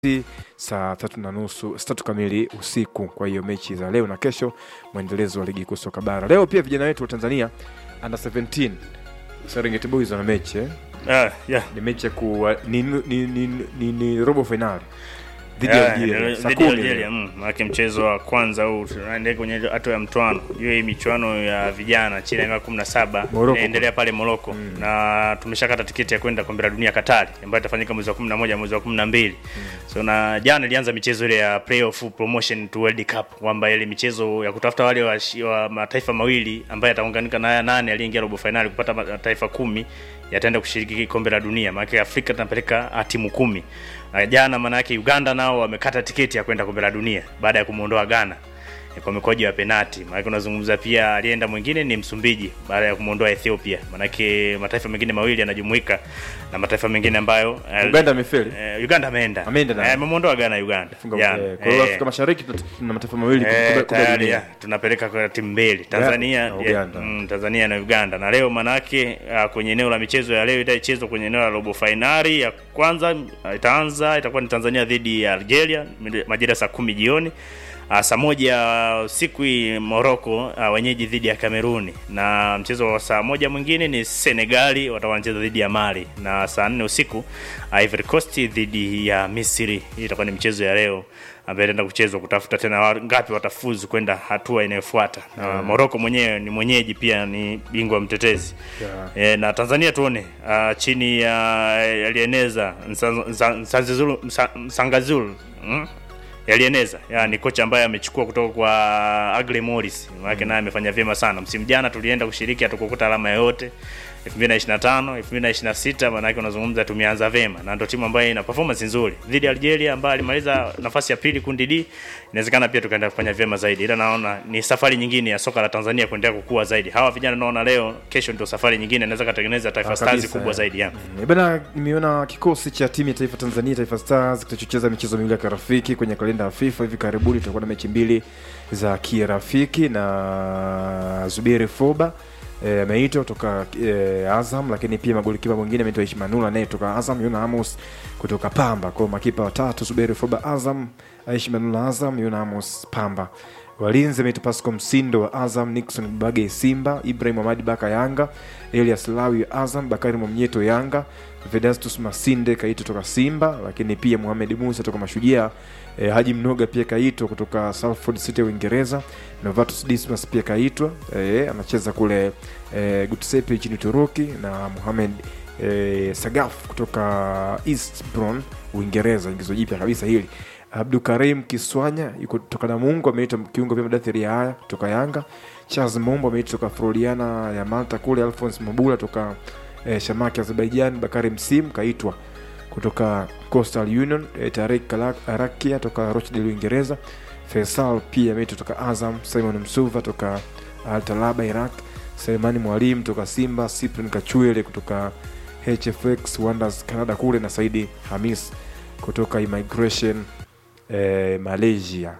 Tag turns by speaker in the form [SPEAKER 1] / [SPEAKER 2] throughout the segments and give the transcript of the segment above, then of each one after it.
[SPEAKER 1] saa tatu na nusu saa tatu kamili usiku. Kwa hiyo mechi za leo na kesho, mwendelezo wa ligi kuu soka bara. Leo pia vijana wetu wa Tanzania under 17 Serengeti Boys wana mechi eh?
[SPEAKER 2] Ah, yeah.
[SPEAKER 1] ni mechi ya ku ni, ni, ni, ni, ni, ni robo finali dhidi ya
[SPEAKER 2] Yeah,
[SPEAKER 1] Algeria saa
[SPEAKER 2] dhidi ya
[SPEAKER 1] kumi
[SPEAKER 2] Algeria, mm, maanake mchezo wa kwanza huu tunaendelea kwenye hatua ya mtwano. Hiyo hii michuano ya vijana chini ya miaka 17
[SPEAKER 1] Morocco.
[SPEAKER 2] inaendelea pale Morocco na tumeshakata tiketi ya kwenda kombe la dunia Katari ambayo itafanyika mwezi wa 11 mwezi wa 12. So na jana ilianza michezo ile ya playoff promotion to World Cup kwamba ile michezo ya kutafuta wale wa, wa mataifa mawili ambaye yataunganika na haya nane aliyeingia robo finali kupata mataifa kumi yataenda kushiriki kombe la dunia. Maana Afrika tunapeleka ah, timu kumi. Na jana maana yake Uganda nao wamekata tiketi ya kwenda kombe la dunia baada ya kumuondoa Ghana eh, kwa mikwaju ya penati. Maana unazungumza pia alienda mwingine ni Msumbiji baada ya kumuondoa Ethiopia. Maana mataifa mengine mawili yanajumuika na mataifa mengine ambayo eh,
[SPEAKER 1] Uganda amefeli
[SPEAKER 2] eh, Uganda ameenda.
[SPEAKER 1] Ameenda na-
[SPEAKER 2] Eh, amemuondoa Ghana Uganda.
[SPEAKER 1] Funga-
[SPEAKER 2] Jana.
[SPEAKER 1] eh, kwa hiyo
[SPEAKER 2] Eh,
[SPEAKER 1] Afrika Mashariki tuna- tuna mataifa mawili
[SPEAKER 2] Eh,
[SPEAKER 1] kombe- kombe la
[SPEAKER 2] tayari
[SPEAKER 1] dunia.
[SPEAKER 2] ya, tunapeleka kwa timu mbili Tanzania
[SPEAKER 1] na
[SPEAKER 2] ya-
[SPEAKER 1] Uganda.
[SPEAKER 2] mm, Tanzania na Uganda na leo manake uh, kwenye eneo la michezo ya leo itachezwa kwenye eneo la robo fainali ya kwanza uh, itaanza itakuwa ni Tanzania dhidi ya Algeria mid- majira saa kumi jioni uh, saa moja usiku hii Morocco uh, wenyeji dhidi ya Kameruni na mchezo wa saa moja mwingine ni Senegali watakuwa wanacheza dhidi ya Mali na saa nne usiku uh, Ivory Coast dhidi ya Misri hii itakuwa ni mchezo ya leo ambaye itaenda kuchezwa kutafuta tena wa- ngapi watafuzu kwenda hatua inayofuata. Na Morocco mwenyewe ni mwenyeji pia ni bingwa mtetezi.
[SPEAKER 1] Yeah.
[SPEAKER 2] E, na Tanzania tuone uh, chini ya alieneza Msanzizulu Msangazulu mm? Yalieneza ya, ni kocha ambaye amechukua kutoka kwa Agre Morris. Maana naye amefanya vyema sana. Msimu jana tulienda kushiriki hatukukuta alama yoyote. 2025 2026 maana yake unazungumza tumeanza vyema na ndio timu ambayo ina performance nzuri dhidi ya Algeria ambayo alimaliza nafasi ya pili kundi D. Inawezekana pia tukaenda kufanya vyema zaidi, ila naona ni safari nyingine ya soka la Tanzania kuendelea kukua zaidi. Hawa vijana naona leo, kesho ndio safari nyingine inaweza katengeneza Taifa
[SPEAKER 1] Ah,
[SPEAKER 2] Stars
[SPEAKER 1] kabisa,
[SPEAKER 2] kubwa
[SPEAKER 1] eh.
[SPEAKER 2] zaidi ya.
[SPEAKER 1] Eh, Bana, nimeona kikosi cha timu ya taifa Tanzania Taifa Stars kitachocheza michezo miwili ya kirafiki kwenye kalenda ya FIFA. Hivi karibuni tutakuwa na mechi mbili za kirafiki na Zuberi Foba eh, ameitwa kutoka eh, Azam, lakini pia magolikipa mwingine ameitwa Ishmanula naye kutoka Azam, Yuna Amos kutoka Pamba. Kwa hiyo makipa watatu Zuberi Foba Azam, Ishmanula Azam, Yuna Amos Pamba. Walinzi ameitwa Pasco Msindo wa Azam, Nixon Bage Simba, Ibrahim Hamadi Baka Yanga, Elias Lawi wa Azam, Bakari Mwamnyeto Yanga, Vedastus Masinde kaitwa toka Simba, lakini pia Mohamed Musa toka Mashujaa, eh, Haji Mnoga pia kaitwa kutoka Salford City ya Uingereza, Novatus Dismas pia kaitwa eh, anacheza kule eh, Gutsepe nchini Uturuki na Mohamed eh, Sagaf kutoka Eastbourne Uingereza, ingizo jipya kabisa hili. Abdukarim Kiswanya yuko toka Namungo, ameitwa kiungo pia Madathiri ya haya toka Yanga. Charles Mombo ameitwa toka Floriana ya Malta kule. Alphonse Mabula toka eh, Shamaki Azerbaijan. Bakari Msim kaitwa kutoka Coastal Union. Eh, Tarek Kalak- Arakia toka Rochdale Uingereza. Faisal pia ameitwa toka Azam. Simon Msuva toka Al Talaba Iraq. Selemani Mwalimu toka Simba. Cyprian Kachuele kutoka HFX Wonders Canada kule na Saidi Hamis kutoka Immigration eh, Malaysia.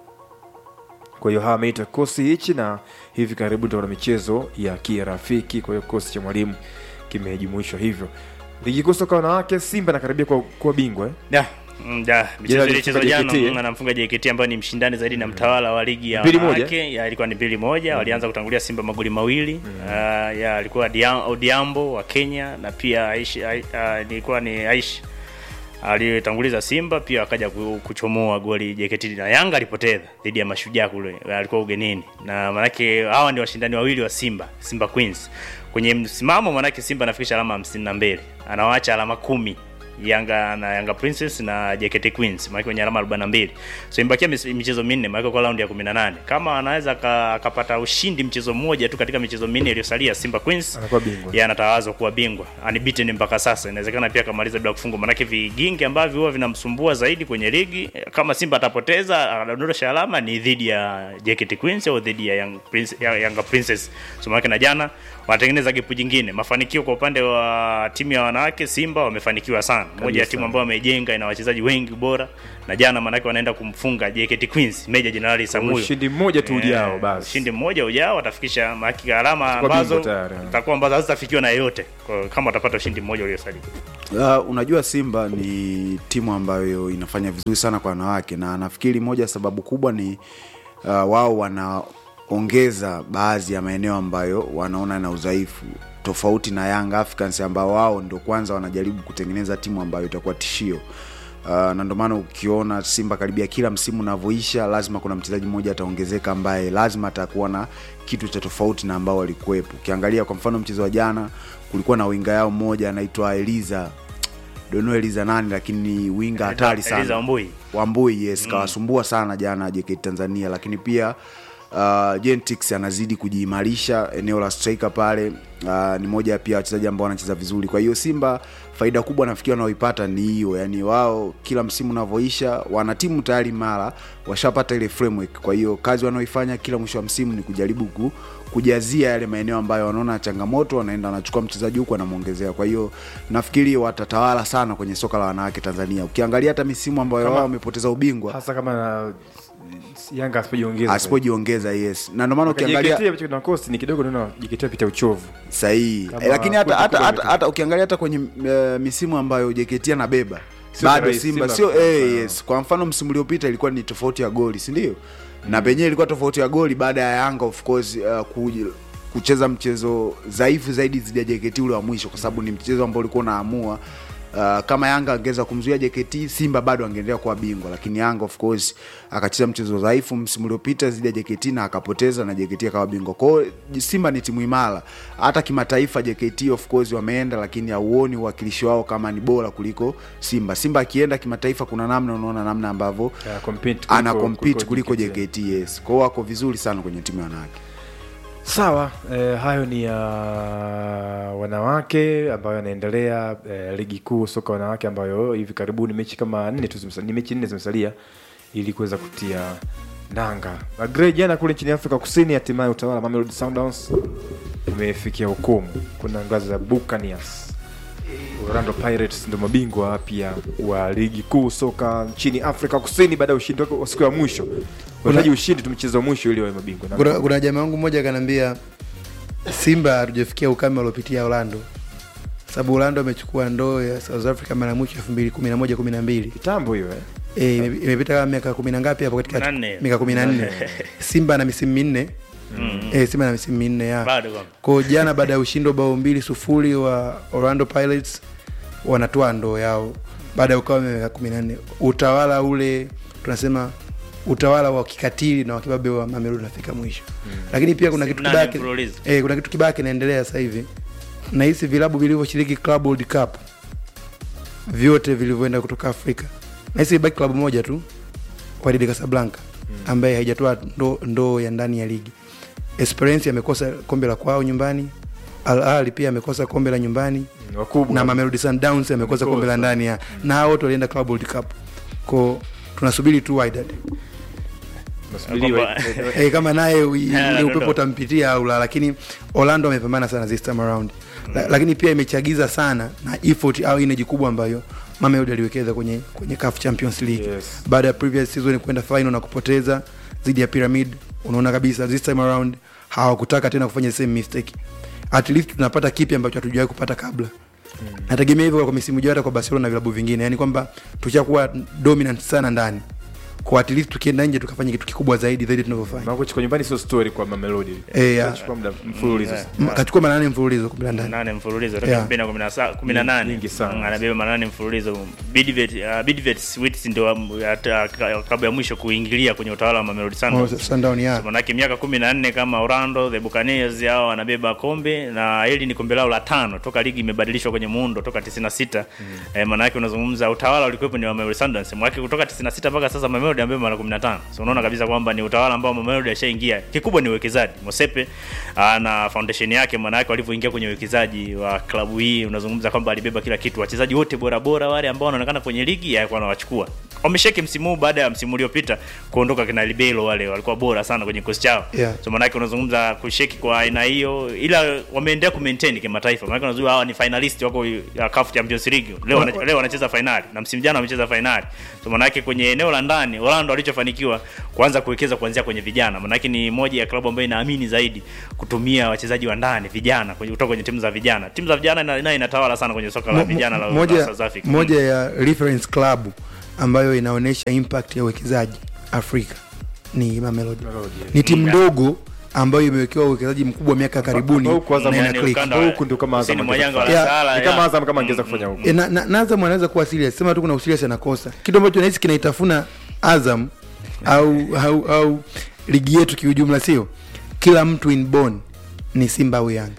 [SPEAKER 1] Kwa hiyo hawa ameitwa kikosi hichi, na hivi karibuni tutakuwa na michezo ya kirafiki. Kwa hiyo kikosi cha mwalimu kimejumuishwa hivyo. Ligi kuu soka wanawake, Simba nakaribia kuwa, kuwa bingwa eh?
[SPEAKER 2] Da. Mm, da, michezo
[SPEAKER 1] Jana
[SPEAKER 2] ilichezwa
[SPEAKER 1] alifunga
[SPEAKER 2] jana
[SPEAKER 1] JKT, eh?
[SPEAKER 2] mm, anamfunga JKT ambayo ni mshindani zaidi na mtawala wa ligi ya
[SPEAKER 1] Mbili moja?
[SPEAKER 2] wanawake ya ilikuwa ni mbili moja walianza kutangulia Simba magoli mawili uh, ya alikuwa Dia- Odiambo wa Kenya na pia Aish, Ai- uh, ilikuwa ni Aish aliyetanguliza Simba pia akaja ku- kuchomoa goli JKT na Yanga alipoteza dhidi ya Mashujaa kule, alikuwa ugenini, na manake hawa ni washindani wawili wa Simba, Simba Queens kwenye msimamo, manake Simba anafikisha alama hamsini na mbili anawaacha alama kumi Yanga na Yanga Princess na JKT Queens maana kwenye alama 42. So imebakia mis- michezo minne maana kwa raundi ya 18. Kama anaweza aka- akapata ushindi mchezo mmoja tu katika michezo minne iliyosalia Simba Queens
[SPEAKER 1] Anakuwa bingwa.
[SPEAKER 2] yeye anatawazwa kuwa bingwa unbeaten mpaka sasa. Inawezekana pia akamaliza bila kufungwa, maanake vigingi ambavyo huwa vinamsumbua zaidi kwenye ligi, kama Simba atapoteza anadondosha alama ni dhidi ya JKT Queens au dhidi ya Young Prince, ya Yanga Princess. So maanake na jana wanatengeneza gepu jingine. Mafanikio kwa upande wa timu ya wanawake Simba wamefanikiwa sana, moja ya timu ambayo wamejenga, ina wachezaji wengi bora, na jana maanake wanaenda kumfunga JKT Queens Meja Jenerali Samuyo
[SPEAKER 1] ushindi mmoja tu ujao
[SPEAKER 2] Eh,
[SPEAKER 1] basi
[SPEAKER 2] ushindi mmoja ujao watafikisha maki alama
[SPEAKER 1] Kwa bingwa
[SPEAKER 2] ambazo
[SPEAKER 1] tayari.
[SPEAKER 2] zitakuwa ambazo hazitafikiwa na yeyote Kwa- kama watapata ushindi mmoja uliosalia.
[SPEAKER 3] Uh, unajua Simba ni timu ambayo inafanya vizuri sana kwa wanawake, na nafikiri moja ya sababu kubwa ni uh, wao wanaongeza baadhi ya maeneo ambayo wanaona na udhaifu tofauti na Young Africans ambao wao ndio kwanza wanajaribu kutengeneza timu ambayo itakuwa tishio. Uh, na ndio maana ukiona Simba karibia kila msimu unavyoisha, lazima kuna mchezaji mmoja ataongezeka ambaye lazima atakuwa na kitu cha tofauti na ambao walikuwepo. Ukiangalia kwa mfano mchezo wa jana, kulikuwa na winga yao mmoja anaitwa Eliza dono Eliza nani, lakini ni winga hatari
[SPEAKER 2] Eliza
[SPEAKER 3] sana
[SPEAKER 2] Wambui.
[SPEAKER 3] Wambui yes, kawasumbua sana jana JKT Tanzania, lakini pia uh, Gentix anazidi kujiimarisha eneo la striker pale. Uh, ni moja pia ya wachezaji ambao wanacheza vizuri. Kwa hiyo Simba faida kubwa nafikiri wanaoipata ni hiyo, yani wao kila msimu unavyoisha wana timu tayari mara washapata ile framework. Kwa hiyo kazi wanaoifanya kila mwisho wa msimu ni kujaribu ku, kujazia yale maeneo ambayo wanaona changamoto, wanaenda wanachukua mchezaji huku wanamwongezea. Kwa hiyo nafikiri watatawala sana kwenye soka la wanawake Tanzania. Ukiangalia hata misimu ambayo
[SPEAKER 1] Kama-
[SPEAKER 3] wao wamepoteza ubingwa
[SPEAKER 1] hasa kama na Yanga asipojiongeza
[SPEAKER 3] asipojiongeza yes, na ndio maana
[SPEAKER 1] JKT
[SPEAKER 3] ukiangalia
[SPEAKER 1] ambacho kina kosti ni kidogo, naona JKT apita uchovu
[SPEAKER 3] sahihi
[SPEAKER 1] Kama
[SPEAKER 3] eh, lakini hata
[SPEAKER 1] kundi
[SPEAKER 3] hata
[SPEAKER 1] kubwa
[SPEAKER 3] hata,
[SPEAKER 1] ni-
[SPEAKER 3] hata ukiangalia hata kwenye uh, misimu ambayo JKT anabeba
[SPEAKER 1] Sio
[SPEAKER 3] bado
[SPEAKER 1] rahisi,
[SPEAKER 3] Simba
[SPEAKER 1] Simba
[SPEAKER 3] sio
[SPEAKER 1] kwa
[SPEAKER 3] eh,
[SPEAKER 1] mfano.
[SPEAKER 3] yes. Kwa mfano msimu uliopita ilikuwa ni tofauti ya goli, si ndio? Na penyewe ilikuwa tofauti ya goli baada ya Yanga of course uh, kuj- kucheza mchezo dhaifu zaidi dhidi ya JKT ule wa mwisho, kwa sababu ni mchezo ambao ulikuwa unaamua Uh, kama Yanga angeweza kumzuia JKT, Simba bado angeendelea kuwa bingwa, lakini Yanga of course akacheza mchezo dhaifu msimu uliopita dhidi ya JKT na akapoteza na JKT akawa bingwa. Kwa hiyo Simba ni timu imara, hata kimataifa JKT of course wameenda, lakini hauoni uwakilishi wao kama ni bora kuliko Simba. Simba akienda kimataifa, kuna namna unaona namna ambavyo
[SPEAKER 1] Ya compete kuliko-
[SPEAKER 3] ana compete kuliko
[SPEAKER 1] JKT.
[SPEAKER 3] JKT. Yes, kwa hiyo wako vizuri sana kwenye timu ya wanawake.
[SPEAKER 1] Sawa, eh, hayo ni ya wanawake ambayo yanaendelea eh, ligi kuu soka wanawake ambayo hivi karibuni mechi kama nne tu zimesa- ni mechi nne zimesalia ili kuweza kutia nanga. Agree jana kule nchini Afrika Kusini, hatimaye utawala Mamelodi Sundowns umefikia hukumu. Kuna ngazi za Buccaneers. Orlando Pirates ndio mabingwa wapya wa ligi kuu soka nchini Afrika Kusini baada ya ushindi wake wa siku ya mwisho. Wanahitaji ushindi tu mchezo wa mwisho ili wawe mabingwa. Na-
[SPEAKER 4] kuna, kuna jamaa wangu mmoja akaniambia Simba hatujafikia ukame waliopitia Orlando, sababu Orlando amechukua ndoo ya South Africa mara ya mwisho elfu mbili kumi na moja kumi na mbili
[SPEAKER 1] Kitambo hiyo eh.
[SPEAKER 4] Eh, ime- imepita kama miaka kumi na ngapi hapo katikati?
[SPEAKER 2] Kumi na nne.
[SPEAKER 4] Miaka kumi na nne. Simba na misimu minne eh, Simba na misimu minne ya
[SPEAKER 2] Bado kwamba.
[SPEAKER 4] kwa jana, baada ya ushindi wa bao mbili sufuri wa Orlando Pirates wanatoa ndoo yao baada ya ukame wa miaka kumi na nne. Utawala ule tunasema utawala wa kikatili na wakibabe wa Mamelodi unafika mwisho, lakini pia kuna kitu
[SPEAKER 2] Nane
[SPEAKER 4] kibaya ki-
[SPEAKER 2] mfululizo.
[SPEAKER 4] eh, kuna kitu kibaya kinaendelea sasa hivi na hisi vilabu vilivyoshiriki Club World Cup vyote vilivyoenda kutoka Afrika na hisi ibaki klabu moja tu Wydad Casablanca ambaye haijatoa ndoo ndo ya ndani ya ligi. Esperance amekosa kombe la kwao nyumbani, Al Ahly pia amekosa kombe la nyumbani
[SPEAKER 1] wakubwa
[SPEAKER 4] na Mamelodi Sundowns amekosa kombe la ndani ya na hao wote walienda Club World Cup. Kwa tunasubiri tu Wydad
[SPEAKER 1] Nasubiriwa.
[SPEAKER 2] Kwamba-
[SPEAKER 4] eh, kama naye ui-
[SPEAKER 2] Yeah,
[SPEAKER 4] ule
[SPEAKER 2] no,
[SPEAKER 4] upepo
[SPEAKER 2] no.
[SPEAKER 4] utampitia au la, lakini Orlando amepambana sana this time around la, lakini pia imechagiza sana na effort au energy kubwa ambayo Mamelodi aliwekeza kwenye kwenye CAF Champions League
[SPEAKER 1] Yes.
[SPEAKER 4] baada ya previous season kwenda final na kupoteza dhidi ya Pyramid. Unaona kabisa this time around hawakutaka tena kufanya the same mistake. At least tunapata kipi ambacho hatujawahi kupata kabla. Nategemea hivyo kwa misimu ijayo hata kwa Barcelona na vilabu vingine, yani kwamba tushakuwa dominant sana ndani, kwa at least tukienda nje tukafanya kitu kikubwa zaidi zaidi tunavyofanya.
[SPEAKER 1] Maana kuchukua nyumbani sio story kwa Mamelodi.
[SPEAKER 4] Eh, ya.
[SPEAKER 1] Itachukua muda mfululizo.
[SPEAKER 2] Yeah.
[SPEAKER 4] M- kachukua mara nane mfululizo kombe la ndani.
[SPEAKER 2] nane mfululizo toka
[SPEAKER 4] Yeah.
[SPEAKER 2] elfu mbili na kumi na sa- kumi na nane
[SPEAKER 1] Nyingi sana.
[SPEAKER 2] Mm, anabeba manane mfululizo Bidvet uh, Bidvet Sweets ndio um, hata ka- klabu ya mwisho kuingilia kwenye utawala wa Mamelodi
[SPEAKER 4] Oh,
[SPEAKER 2] Sundowns
[SPEAKER 4] Sundown ya.
[SPEAKER 2] manake miaka kumi na nne kama Orlando the Buccaneers hao wanabeba kombe na hili ni kombe lao la tano toka ligi imebadilishwa kwenye muundo toka 96 eh, manake unazungumza utawala ulikuwepo ni wa Mamelodi Sundowns mwake kutoka 96 mpaka sasa Mamelodi amebeba mara 15 so unaona kabisa kwamba ni utawala ambao Mamelodi ashaingia kikubwa ni uwekezaji Mosepe ah, na foundation yake manake walivyoingia kwenye uwekezaji wa klabu hii unazungumza kwamba alibeba kila kitu wachezaji wote bora bora wale ambao wanaonekana kwenye ligi alikuwa anawachukua wamesheki msimu huu baada ya msimu uliopita kuondoka kina Libelo wale walikuwa bora sana kwenye kikosi chao
[SPEAKER 4] Yeah.
[SPEAKER 2] so maanake unazungumza kusheki kwa aina hiyo ila wameendelea kumaintain kimataifa maanake unajua hawa ni finalist wako ya CAF Champions League leo wana, leo wanacheza finali na msimu jana wamecheza finali so maanake kwenye eneo la ndani Orlando walichofanikiwa kuanza kuwekeza kuanzia kwenye vijana maanake ni moja ya klabu ambayo inaamini zaidi kutumia wachezaji wa ndani vijana kwenye kutoka kwenye timu za vijana timu za vijana ina- nayo inatawala sana kwenye soka la
[SPEAKER 4] Mo-
[SPEAKER 2] vijana la,
[SPEAKER 4] moja,
[SPEAKER 2] la South Africa
[SPEAKER 4] moja ya reference club ambayo inaonyesha impact ya uwekezaji Afrika ni Mamelodi.
[SPEAKER 1] Mamelodi, yeah.
[SPEAKER 4] Ni timu
[SPEAKER 2] Mm.
[SPEAKER 4] ndogo ambayo imewekewa uwekezaji mkubwa miaka ya karibuni
[SPEAKER 1] ambao kwanza
[SPEAKER 4] na ina
[SPEAKER 2] Yani
[SPEAKER 4] click.
[SPEAKER 2] ukanda
[SPEAKER 1] Kwa
[SPEAKER 2] wa-
[SPEAKER 1] huku ndio kama Azam
[SPEAKER 2] kusini mwa
[SPEAKER 1] angeweza
[SPEAKER 2] jangwa la
[SPEAKER 4] kufanya.
[SPEAKER 2] Sahara,
[SPEAKER 1] ni kama
[SPEAKER 2] ya.
[SPEAKER 1] Azam kama angeweza kufanya huko
[SPEAKER 4] E, na, na, na Azam anaweza kuwa serious, sema tu kuna userious anakosa kitu ambacho nahisi kinaitafuna Azam au, au, au ligi yetu kiujumla, sio kila mtu inborn ni Simba au Yanga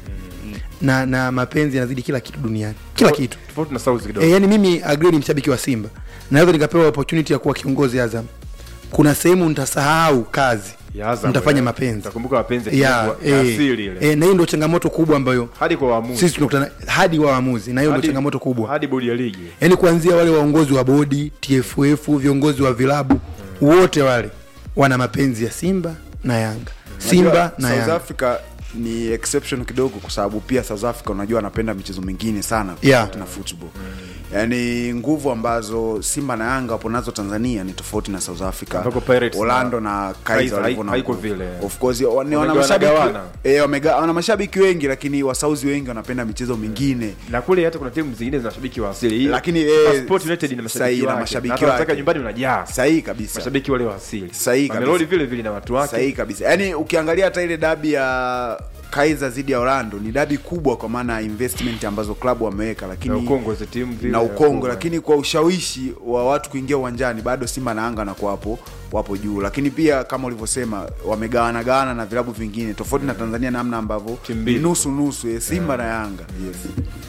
[SPEAKER 4] na na mapenzi yanazidi kila kitu duniani, kila kitu
[SPEAKER 1] tofauti na South kidogo
[SPEAKER 4] e, yani mimi agree ni mshabiki wa Simba naweza nikapewa opportunity ya kuwa kiongozi Azam, kuna sehemu nitasahau kazi
[SPEAKER 1] Ya Azam,
[SPEAKER 4] nitafanya
[SPEAKER 1] ya.
[SPEAKER 4] mapenzi
[SPEAKER 1] Utakumbuka mapenzi
[SPEAKER 4] ya,
[SPEAKER 1] ya ya
[SPEAKER 4] eh,
[SPEAKER 1] asili ile
[SPEAKER 4] eh, na hiyo ndio changamoto kubwa ambayo
[SPEAKER 1] hadi kwa waamuzi
[SPEAKER 4] sisi tunakutana hadi wa waamuzi, na hiyo ndio
[SPEAKER 1] Hadi-
[SPEAKER 4] changamoto kubwa
[SPEAKER 1] hadi bodi ya ligi
[SPEAKER 4] yaani kuanzia wale waongozi wa bodi TFF, viongozi wa vilabu wote wale wana mapenzi ya Simba na Yanga, Simba
[SPEAKER 3] Unajua,
[SPEAKER 4] na
[SPEAKER 3] South
[SPEAKER 4] Yanga.
[SPEAKER 3] Africa ni exception kidogo kwa sababu pia South Africa unajua anapenda michezo mingine sana
[SPEAKER 4] Yeah.
[SPEAKER 3] tofauti na football yaani nguvu ambazo Simba na Yanga wapo nazo Tanzania ni tofauti na South Africa
[SPEAKER 1] Ambako Pirates
[SPEAKER 3] Orlando
[SPEAKER 1] na-
[SPEAKER 3] na
[SPEAKER 1] Kaizer
[SPEAKER 3] Kaizer walivyo
[SPEAKER 1] hai-
[SPEAKER 3] na
[SPEAKER 1] haiko
[SPEAKER 3] nguvu.
[SPEAKER 1] vile.
[SPEAKER 3] of course wa- ni wana
[SPEAKER 1] Wamega-
[SPEAKER 3] mashabiki
[SPEAKER 1] wanagawana.
[SPEAKER 3] eh, wamega- wana mashabiki wengi lakini wasauzi wengi wanapenda michezo mingine
[SPEAKER 1] na kule hata kuna timu zingine zina mashabiki wa asili Hii-
[SPEAKER 3] Lakini,
[SPEAKER 1] Super
[SPEAKER 3] eh,
[SPEAKER 1] Sport United ina
[SPEAKER 3] sahihi,
[SPEAKER 1] mashabiki
[SPEAKER 3] ina
[SPEAKER 1] wake.
[SPEAKER 3] mashabiki
[SPEAKER 1] Na hata unataka
[SPEAKER 3] wake.
[SPEAKER 1] nyumbani unajaa
[SPEAKER 3] sahihi kabisa
[SPEAKER 1] mashabiki wale wa asili
[SPEAKER 3] Sahihi kabisa.
[SPEAKER 1] Mamelodi vile vile na watu wake
[SPEAKER 3] sahihi kabisa yaani ukiangalia hata ile dabi ya Kaizer dhidi ya Orlando ni dabi kubwa kwa maana ya investment ambazo klabu wameweka lakini
[SPEAKER 1] na ukongwe za timu vile
[SPEAKER 3] na
[SPEAKER 1] ya
[SPEAKER 3] ukongo
[SPEAKER 1] Kongo.
[SPEAKER 3] lakini kwa ushawishi wa watu kuingia uwanjani bado Simba na Yanga wanakuwa hapo wapo juu, lakini pia kama ulivyosema wamegawana gawana na vilabu vingine tofauti na Tanzania, namna ambavyo
[SPEAKER 1] Timu
[SPEAKER 3] ni
[SPEAKER 1] mbili.
[SPEAKER 3] nusu nusu eh, Simba na Yanga yes.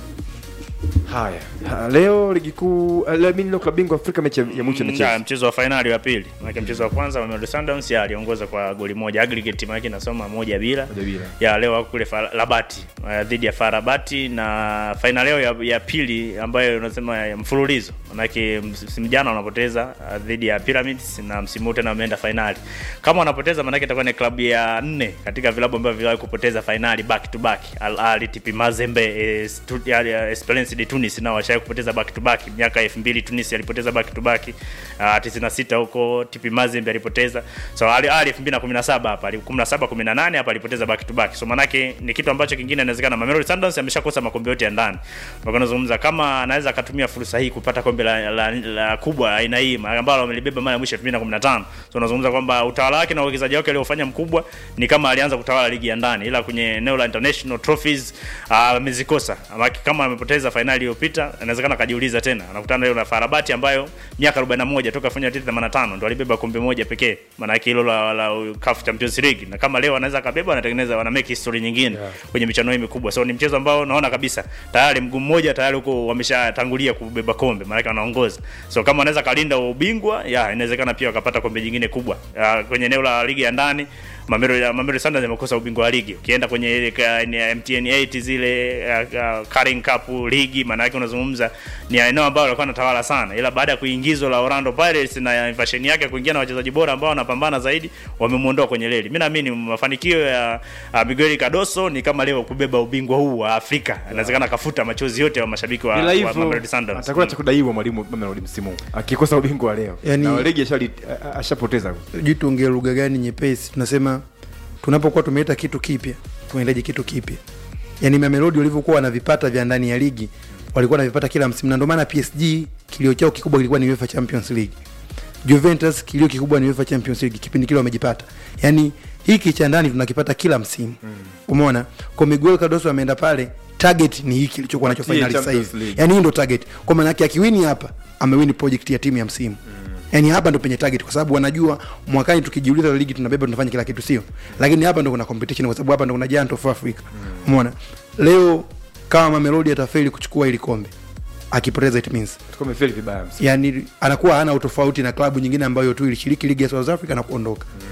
[SPEAKER 1] haya Ha, leo ligi kuu eh, leo mimi leo klabu bingwa Afrika mechi ya ya mwisho
[SPEAKER 2] Mm,
[SPEAKER 1] inacheza
[SPEAKER 2] ya, mchezo wa fainali wa pili maanake mchezo wa kwanza Mamelodi Sundowns ya aliongoza kwa goli moja aggregate maanake inasoma moja bila
[SPEAKER 1] Moja bila.
[SPEAKER 2] ya leo wako kule Fa- Rabati uh, dhidi ya Farabati na fainali yao ya, ya pili ambayo unasema ya mfululizo maanake msimu jana wanapoteza uh, dhidi ya Pyramids na msimu huu tena wameenda fainali kama wanapoteza maanake itakuwa ni klabu ya nne katika vilabu ambavyo viliwahi kupoteza fainali back to back Al Ahly TP Mazembe eh, Stu- ya- ya Esperance de Tunis nao washawahi kupoteza back to back miaka 2000 Tunis alipoteza back to back uh, 96 huko TP Mazembe alipoteza so Al Ahly 2017 hapa ali- 17 18 hapa alipoteza back to back so manake ni kitu ambacho kingine inawezekana Mamelodi Sundowns ameshakosa makombe yote ya ndani mpaka nazungumza kama anaweza akatumia fursa hii kupata kombe la, la, la kubwa aina hii ambalo amelibeba mara ya mwisho 2015 so unazungumza kwamba utawala wake na uwekezaji wake aliofanya mkubwa ni kama alianza kutawala ligi ya ndani ila kwenye eneo la international trophies ah, amezikosa uh, kama amepoteza fainali iliyopita inawezekana akajiuliza tena anakutana leo na Farabati ambayo miaka 41 toka fanya 85 ndo alibeba kombe moja pekee maana yake hilo la, la CAF Champions League na kama leo anaweza akabeba anatengeneza wana make history nyingine
[SPEAKER 1] Yeah.
[SPEAKER 2] kwenye michano hii mikubwa so ni mchezo ambao naona kabisa tayari mguu mmoja tayari huko wameshatangulia kubeba kombe maana yake wanaongoza so kama anaweza kalinda ubingwa ya inawezekana pia wakapata kombe jingine kubwa ya, kwenye eneo la ligi ya ndani Mamelodi Mamelodi Sundowns yamekosa ubingwa wa ligi. Ukienda kwenye ile ka- ni ya MTN 8 zile uh, uh, Carling Cup ligi, maana yake unazungumza ni eneo ambalo walikuwa wanatawala sana, ila baada ya kuingizwa la Orlando Pirates na invasion yake kuingia na wachezaji bora ambao wanapambana zaidi, wamemuondoa kwenye leli. Mimi naamini mafanikio ya uh, Miguel Cardoso ni kama leo kubeba ubingwa huu wa Afrika. Inawezekana akafuta machozi yote wa mashabiki wa,
[SPEAKER 1] Ila
[SPEAKER 2] wa
[SPEAKER 1] hivyo
[SPEAKER 2] Mamelodi Sundowns.
[SPEAKER 1] atakuwa cha kudaiwa mwalimu Mamelodi msimu huu. akikosa ubingwa wa leo
[SPEAKER 4] Yani-
[SPEAKER 1] na ligi ashali- a- a- ashapoteza
[SPEAKER 4] sijui tuongee lugha gani nyepesi tunasema tunapokuwa tumeleta kitu kipya tunahitaji kitu kipya yaani mamelodi walivyokuwa wanavipata vya ndani ya ligi walikuwa wanavipata kila msimu na ndio maana psg kilio chao kikubwa kilikuwa ni uefa champions league juventus kilio kikubwa ni uefa champions league kipindi kile wamejipata yaani hiki cha ndani tunakipata kila msimu mm. umeona kwa miguel cardoso ameenda pale target ni hiki kilichokuwa nacho
[SPEAKER 1] Tie
[SPEAKER 4] finali sasa
[SPEAKER 1] Champions
[SPEAKER 4] hivi
[SPEAKER 1] League.
[SPEAKER 4] yaani hii ndo target kwa maana yake akiwini hapa amewini project ya timu ya msimu mm. yaani hapa ndo penye target kwa sababu wanajua mwakani tukijiuliza ligi tunabeba tunafanya kila kitu sio lakini hapa ndo kuna competition kwa sababu hapa ndo kuna giant of africa umeona leo kama mamelodi atafeli kuchukua ili kombe akipoteza it means
[SPEAKER 1] Tulikuwa tumefeli vibaya msimu
[SPEAKER 4] yani anakuwa hana utofauti na klabu nyingine ambayo tu ilishiriki ligi ya south africa na kuondoka